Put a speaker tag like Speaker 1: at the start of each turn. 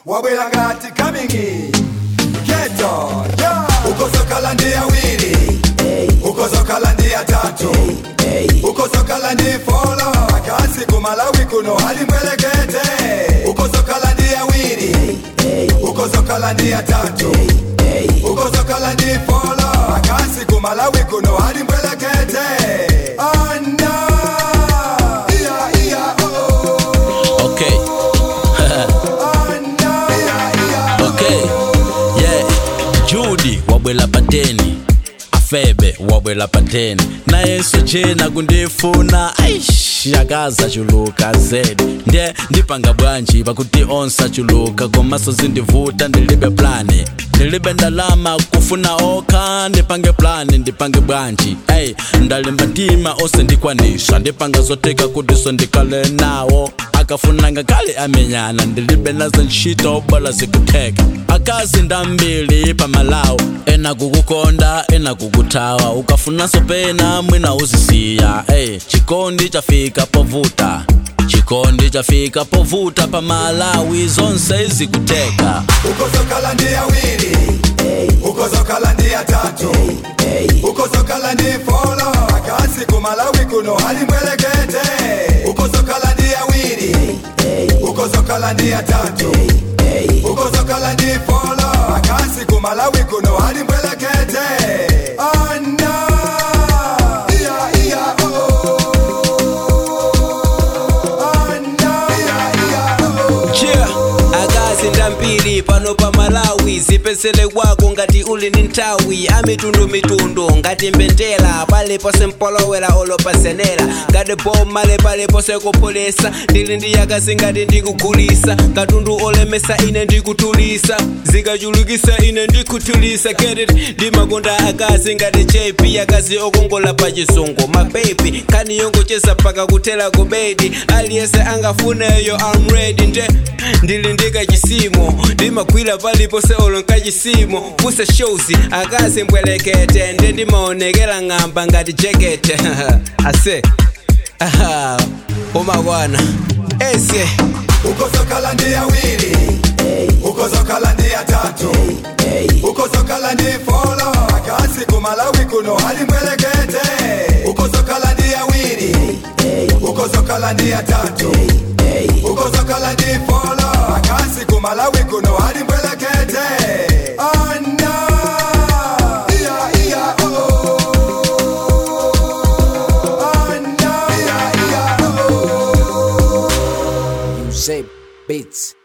Speaker 1: wabwera ngati kamingi geto yeah. ukozokhala ndi awiri ukozokhala ndi atatu ukozokhala ndi folo akasi kumalawi kuno ali mbwelekete ukozokhala ndi awiri ukozokhala ndi atatu ukozokhala ndi folo akasi kumalawi kuno ali mbwelekete anda iya iya oh
Speaker 2: okay
Speaker 1: anda iya iya
Speaker 2: okay yeah judy wabwela pateni afebe wabwela pateni nayenso jena kundifuna aish yakaza chuluka zedi ndiye ndipanga bwanji pakuti onse achuluka komaso zindivuta ndilibe plani ndilibe ndalama kufuna okha ndipange plani ndipange bwanji ey ndalimba mtima ose ndikwanisa ndipanga zoteka kuti so ndikale nawo akafuna ngakale amenyana ndilibe nazo ntchito bola zikutheka akazi ndambili pamalawo ena kukukonda ena kukuthawa ukafunanso pena mwina uzisiya ey chikondi chafika povuta chikondi chafika povuta pamalawi zonse zikutheka
Speaker 1: ukozokhala ndi awiri ukozokhala ndi atatu ukozokhala ndi folo akasi kumalawi kuno ali mbwelekete ukozokhala ndi awiri ukozokhala ndi atatu ukozokhala ndi folo akasi kumalawi kuno ali mbwelekete anda iya iya oh anda iya iya oh
Speaker 3: Yeah, akazi ndambiri pano pa malawi zipezele kwako ngati uli ndi nthawi amitundumitundu ngati mbendera palipose mpolowera olopasenera ngati pomale palipose kupulisa ndili ndi akazi ngati ndikugulisa katundu olemesa ine ndikutulisa zikachulukisa ine ndikutulisa get it ndimakonda akazi ngati jp akazi okongola pa chisungu mabebi nkhani yongocheza paka kutela ku bedi aliyense angafuneyo I'm ready nde ndili ndika chisimo ndimagwira palipose olo nkachisimo pusa shows akazi mbwelekete nde ndimaonekera ng'amba ngati jekete ase aha umakwana ese
Speaker 1: ukozokhala ndi awiri ukozokhala ndi atatu ukozokhala ndi folo akasi kumalawi kuno ali mbwelekete ukozokhala ndi awiri ukozokhala ndi atatu ukozokhala ndi folo akasi kumalawi kuno ali mbwelekete anda iya iya oh anda iya iya oh
Speaker 4: Use Beats.